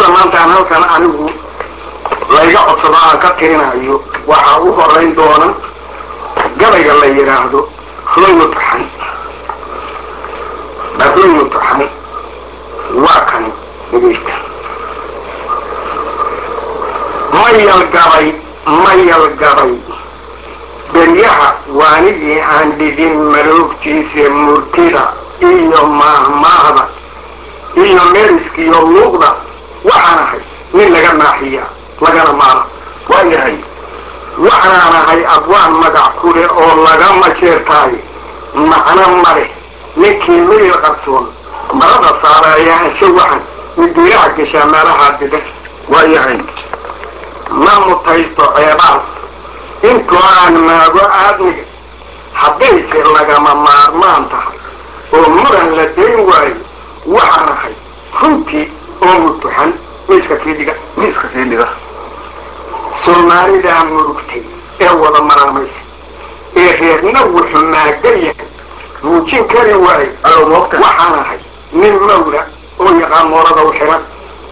gabayada maanta aan halkan anigu layga codsado aan ka tirinayo waxaa u horeyn doona gabayga la yidhaahdo hooyo taxan hooyo taxan waa kan dhegeysta mayal gabay mayal gabay beryaha waanigii aan dhidin maloogtiisa murtida iyo maahmaahda iyo meriskiyo luuqda waxaan ahay nin laga naaxiya lagana maala waayahay waxaan ahay abwaan magac ku leh oo lagama jeertaayo macno ma leh ninkii miyil qarsoon marada saareeya ansho waxan midiiraha geshaa meelahaa dida waayahay ma mutaysto ceebaas intoo aan maago aadmiga haddayse lagama maarmaan tahay oo muran la dayn waayo waxaan ahay runtii oo mutuxan miiska sii dhiga miiska sii dhiga soomaalidaa murugtay ee wada maraamaysa ee reerna wuxuu maagan yahay muujin kari waayo waxaan ahay nin mawla oo yaqaan moorada u xiran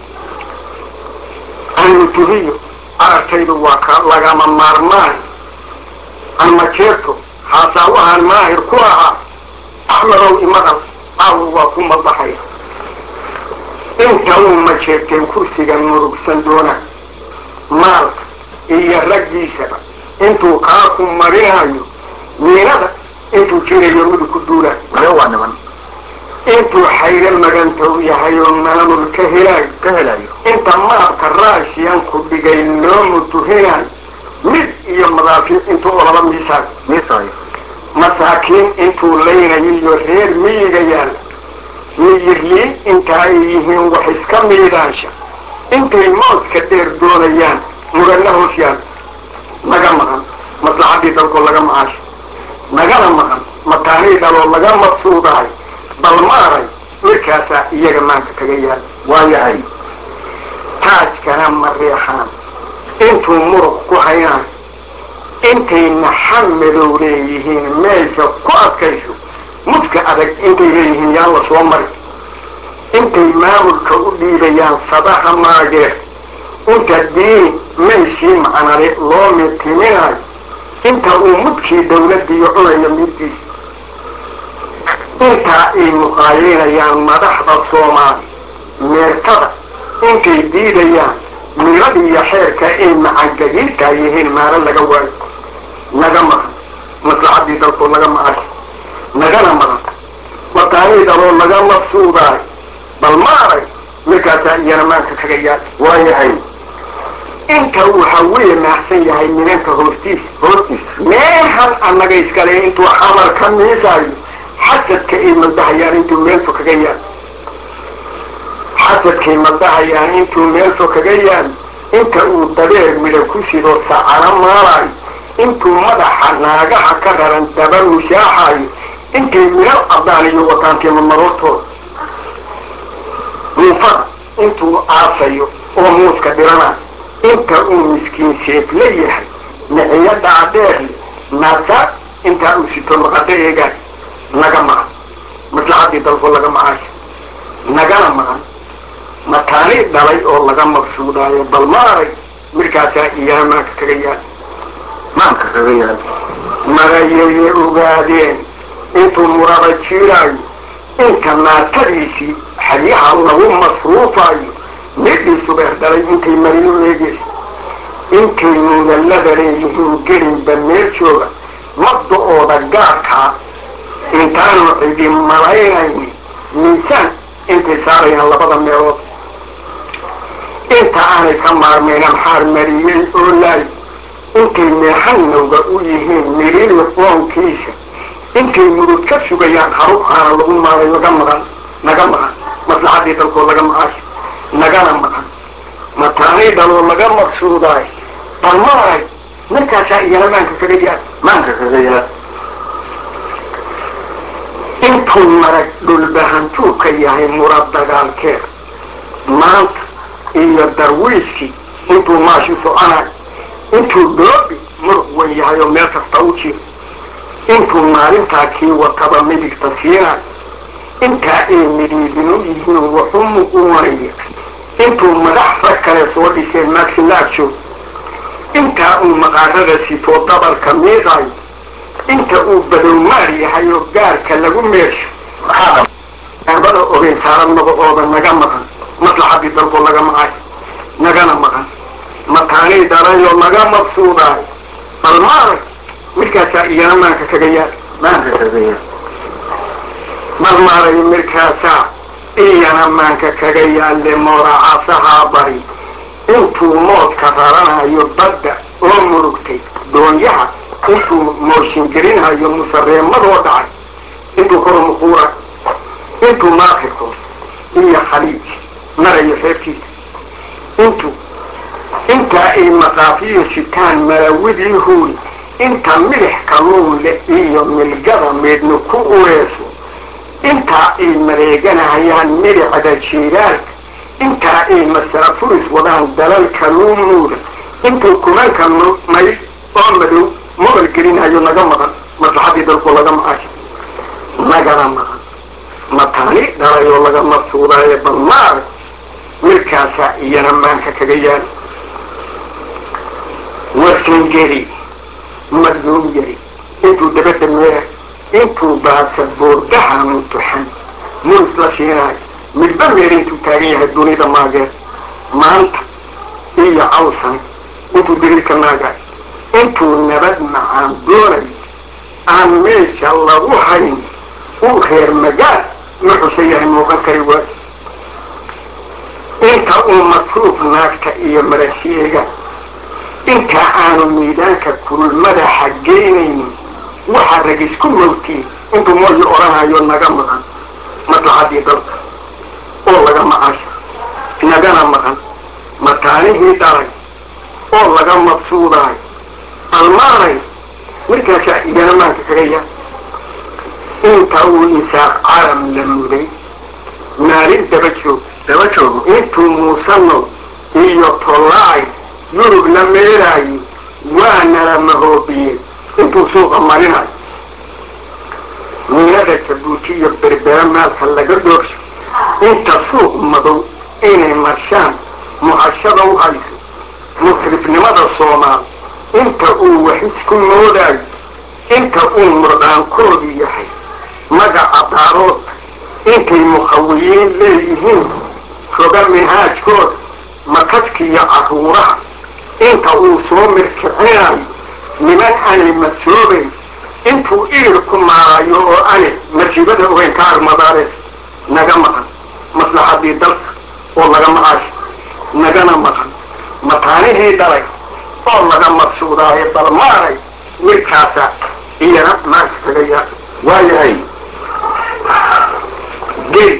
anmutuhiyo aragtaydu waa ka lagama maarmaan anmajeerto haasaawahaan maahir ku ahaa axmedow imadal caawa waa ku madaxaya inta uu majeerteen kursigan murugsan doona maalka iyo raggiisaba intuu kaaku marinayo miinada intuu jirayo midu ku duulaayo waa niman intuu xayro magantow yahay oo maamul ka helaayo ka helayo inta maabka raashiyan ku dhigay loo mutuhinayo mid iyo madaafiic intuu olaba miisaayo miisaayo masaakiin intuu laynayo iyo reer miyiga yaalla miyirliin inta ay yihiin wax iska miidaansha intay mooska dheer doonayaan muganna hoos yaalla naga maqan maslaxaddii dalkoo laga macaasho nagana maqan mataanii dhaloo laga maqsuudaayo bal maaray markaasaa iyaga maanta kaga yaalla waayahay taajkana ma reexaan intuu muruq ku hayaan intay naxa madow leeyihiin meesha ku adkayso mudka adag intay leeyihiin yaan la soo mari intay maamulka u dhiibayaan sadaha maageer inta diini meeshii macnale loo mitiminayo inta uu mudkii dawladdiiyo cunayo middiisa intaa ay muqaayaynayaan madaxda soomaali meertada intay diidayaan milada iyo xeerka ay macangagiirtaa yihiin maalo laga waayo naga maqan maslaxaddii dalkoo laga macasho nagana maqan mataanii daloo laga maqsuudaayo bal maaray markaasaa iyana maanka kaga yaal waayahay inta uu hawiye maahsan yahay minanka hoostiisa hoostiisa meehan annaga iskale intuu xamar ka miisaayo xasadka ay madahayaan intuu meelfo kaga yaal xasadkay madahayaan intuu meelfo kaga yaal inta uu dabeer midha ku sidoo sacano maalayo intuu madaxa naagaha ka raran daba mushaaxayo intay midhal cadaaniyo wataantiima maroortooda muufada intuu aasayo oo muuska dhiranayo inta uu miskiin seef la yahay miciyo dhaadheerle naasa intaa uu sito maqado eegaay naga maqan maslaxaddii dalko laga macaasho nagana maqan mataani dhalay oo laga maqsuudaayo bal maaray markaasaa iyana maanka kaga yaal maanka kaga yaal marayayay ogaadeen intuu muraba jiiraayo inta naatadiisii xadyaha lagu masruufaayo midhii subeer dhalay intay marinu eegeysa intay mudallada leeyihiin gelinba meel jooga mabda-ooda gaarkaa intaanu cidi malaynayni miisaan intay saarayaan labada meelood inta aanay ka maarmayn amxaar mariyey oo laay intay meexanowga u yihiin milili qoonkiisa intay murug ka sugayaan haruuxaana lagu maalay naga maqan naga maqan maslaxaddii dalkoo laga macaasho nagana maqan mataanii dhaloo laga maqsuudaay bal maaray markaasaa iyana maanka kaga yaal maanka kaga yaal intuu marag dhulbahantuu ka yahay murad dagaalkeed maanta iyo darwiiskii intuu maashi soconayo intuu dhoobi muruq wan yahay oo meel kasta u jiro intuu maalintaa kii wataba midigta siinayo intaa ay midhiidinu yihiin waxu muquwanaya intuu madax rag kale soo dhiseen maxilaajo intaa uu maqaarada sitoo dabalka miiqayo inta uu badowmaar yahay oo gaarka lagu meesho maxaabada ogeyn saaran magacooda naga maqan maslaxadii dalko laga maqay nagana maqan mataanii darayoo laga maqsuudaayo bal maarag markaasaa iyana maanka kaga yaal maanka kaga yaal bal maaray markaasaa iyana maanka kaga yaalle mooracaasahaa bari intuu moodka raranayo badda oo murugtay doonyaha intuu mooshingelinayo musareemadoo dhacay intuu kormuquura intuu maakirko iyo khaliij marayo xeebtiisa intuu intaa ay maqaafiyo sitaan marawidii huuri inta midix kalluun leh iyo milgada meedna ku ureeso intaa ay mareeganahayaan midixda jiiraalka intaa ay masala furis wadaan dalal kalluun nuuda intuu kumanka mayl oo madow mobal gelinayo naga maqan maslaxadii dalku laga maqasho nagana maqan mataani dhalayoo laga maqsuudaayo bal maarag markaasaa iyana maanka kaga yaal warsangeri madluum yari intuu dabadda meera intuu baasa boordaha muntuxan muris la siinaayo midba meer intuu taagan yahay dunida maageer maanta iyo cawsan intuu diriirka naagaay intuu nabad macaan doonayo aan meesha lagu hayn uu reer magaal ma xusa yahay muuqan kari waayo inta uu masruuf naagta iyo marashiega intaa aanu miidaanka kulmada xaggeynaynin waxaa rag isku mawtiye intuu mooyi odhanayo naga maqan maslaxadii dalka oo laga maqasho nagana maqan mataanihii dhalay oo laga mabsuudaayo almaaray markaasaa iyana maanka kaga yaa inta uu isaaq calam la muday maalin daba joog daba joogo intuu muusano iyo tollaay yurub la meelaayo waana la mahoobiyey intuu suuqa marinayo miinada jabuuti iyo berbera maalka laga doorsho inta suuq madow inay marshaan muhashada u hayso musrifnimada soomaal inta uu wax isku moodaayo inta uu murdaankoodu yahay magaca daaroodka intay mukhawiyiin leeyihiin foga minhaajkooda makaskiyo carruuraha inta uu soo mirkicinayo niman anay masoobayn intuu irir ku maarayo oo ani masiibada ogeyn ka armadaarees naga maqan maslaxadii dalka oo laga maqasho nagana maqan mataanihii dhalay oo laga maqsuudaayo bal maaray midkaasa iyana maanka kaga yaa waayahay gel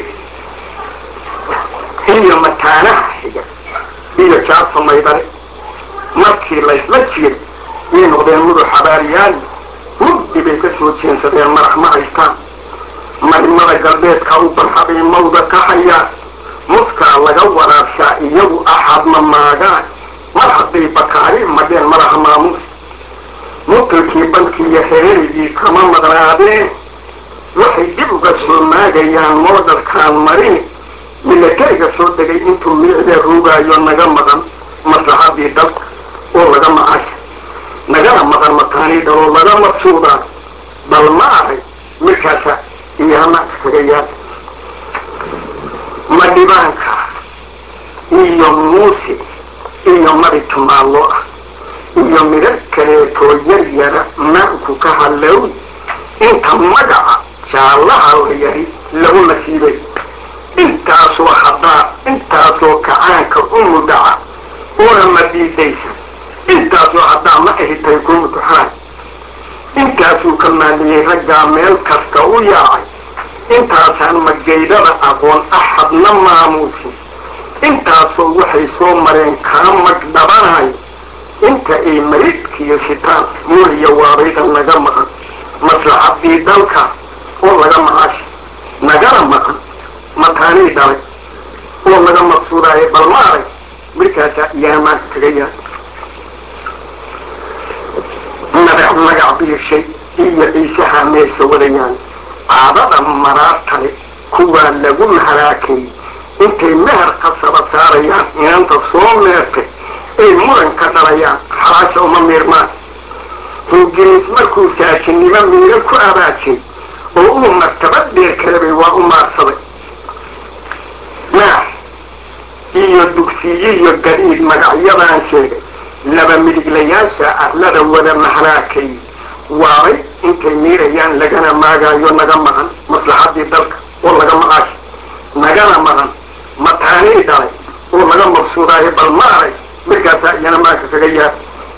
iyo mataanaha xiga iyo jaabta maydare markii laysla jiray yay noqdeen mudu xabaariyaal mugdi bay ka soo jeensadeen madax ma haystaan marimada galbeedka u barxabay mawda ka hayaan muskaa laga waraabshaa iyagu axadma maagaan mar hadday bakaari madheen madaxa maamuus mutalkii bankii iyo hereerigii kama maqnaadeen waxay dib uga soo maagayaan moodalkaan marini milatariga soo degay intuu miicda ruugaayo naga maqan maslaxadii dalka oo laga maqasha nagana maqan mataanii dhaloo laga maqsuudaa bal ma ahay markaasa iyamaanka kaga yaal madhibaanka iyo muuse iyo madi tumaallo ah iyo midar kaleetoo yar yara maanku ka hadlow inta magaca jaallaha la yari lagu nasiibay intaasoo haddaa intaasoo kacaanka u mudhaca una madiidaysan intaasoo haddaa ma ahitay ku mutuxaan intaasuu ka maaliyey raggaa meel kasta u yaacay intaasaan magaydada aqoon axadna maamuusin intaasoo waxay soo mareen kaa magdhabanayo inta ay maridkiyo sitaan muuliya waabayda naga maqan maslaxadii dalka oo laga maqasha nagana maqan mataanii dhalay oo laga maqsuudaayo bal ma arag markaasaa iyaa maanka kaga yaa madax magac biishay iyo ciisaha meesha wadayaan caadada maraartale kuwaa lagu maharaakay intay meher qasaba saarayaan soo meertay ay muranka dhalayaan xalaasha uma miirmaan ingiriis markuu saashinnimo miiro ku abaajay oo uu martabad dheer kalabay waa u maarsaday maax iyo dugsiye iyo gadiid magacyadaan sheegay laba midiglayaasha arlada wada mahlaakay waabay intay miirayaan lagana maagaayo naga maqan maslaxadii dalka oo laga maqaasho nagana maqan mataanii dhalay oo laga maqsuudaayo bal maaray markaasaa iyana maanka kaga yaab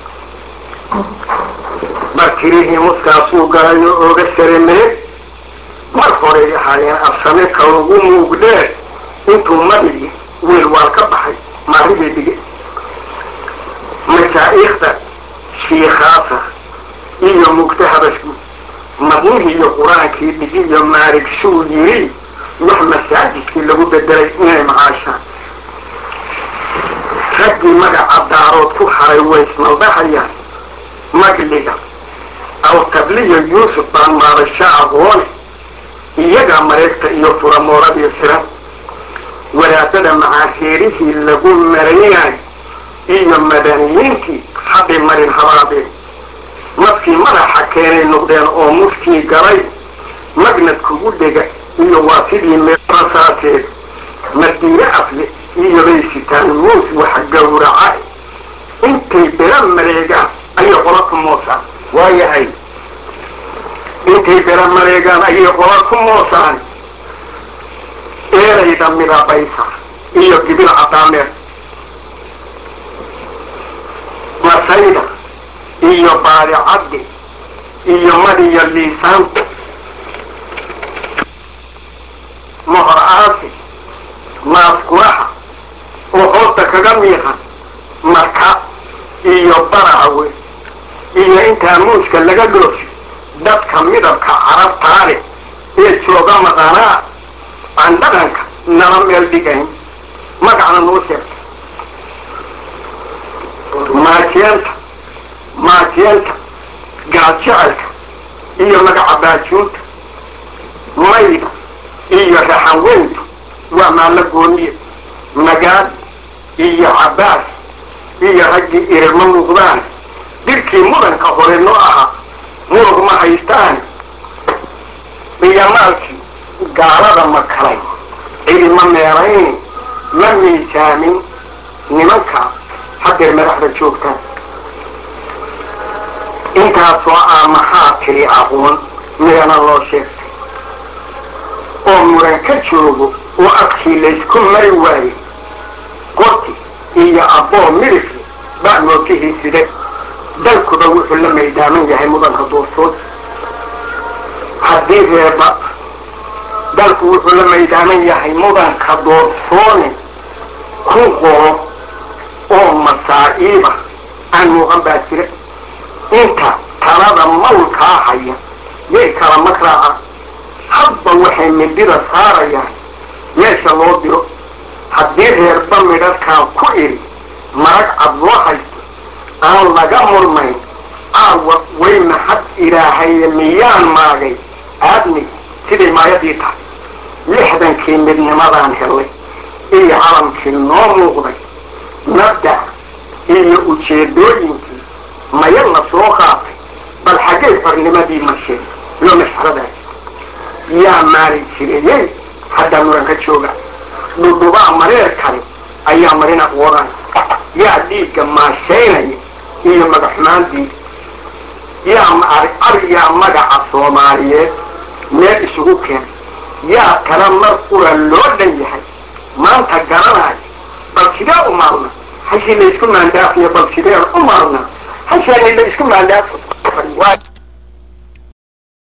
bartirihii muskaasuu galayo ooga saremee mar horay ahaayeen absame kalugu muugdhee intuu madigi wiil waal ka baxay maaribay dige mashaa'iikhda shiikhaasa iyo mugta habashku madnihii iyo qur-aankii dhigi iyo maarig shuu yiri wax masaajidkii lagu bedelay inay macaashaan raggii magaca daarood ku haray way ismaldahayaan magliga awtabliyo yuusuf baan maadasho aqoone iyagaa mareegta iyo furamooradiyo siran wadaadada macaaheerihii lagu maraynayo iyo madaniyiintii hadday marin habaabeen madkii madaxa keenay noqdeen oo muskii galay magnad kugu dhega iyo waa sidii meerasaateed madiine afle iyo bay sitaan muus wax gawraca intay bela mareegaan ayay qola ku moosaan waayahay intay bela mareegaan ayay qola ku moosaan eerayda midabaysa iyo gibil cadaameed masayda iyo baadicaddi iyo madiyo liisaanta mohor aasi maaskuraha oo hoosta kaga miiqan marka iyo barahawe iyo intaa muuska laga dhoofi dadka midabka carabtaa leh ee jooga maqanaa aan dhaqanka nala meel dhigayn magacna noo sheegtay maajeenta maajeenta gaadjecelka iyo magaca baajuunta mayda iyo raxanweyntu waa maallo gooniye magaad iyo cabbaas iyo raggii irma muuqdaan dirkii mudanka hore noo ahaa murug ma haystaan iyo maalkii gaalada makalay cilma meerayni ma miisaamin nimanka haddeer madaxda joogtaan intaasoo ah maxaa tiri aqoon midana loo sheegtay oo muran ka joogo oo afkii laysku mari waayey qoti iyo abboo midifle baa mootihii side dalkuba wuxuu la maydaaman yahay mudanka doorsood haddii reeba dalku wuxuu la maydaaman yahay mudanka doorsoone ku qoro oo masaa'iiba aan muuqan baa jira inta talada mawlkaa haya yay kala makraaca hadba waxay midida saarayaan meesha loo diro haddii reerba midhadkaan ku idhi marag cad loo haysto aan laga murmayn caawa way maxad ilaahaye miyaan maagay aadmi siday maayadii tahay lixdankii midnimadaan helay iyo calamkii noo muuqday nabda iyo ujeedooyinkii maya la soo qaatay bal xaggay xornimadii masheen loo mashxaradaay yaa maali jirayey haddaa muran ka jooga dhudhubaa mareer kale ayaa marin aqwoodaan yaa dhiigga maashaynaya iyo magaxumaantii yaa aryaa magaca soomaaliyeed meel isugu keen yaa kala mar ura loo dhan yahay maanta garanaayo bal sidee u maalna hashii la isku maandaafiyo bal sideen u maalna hashaani la isku maandaafi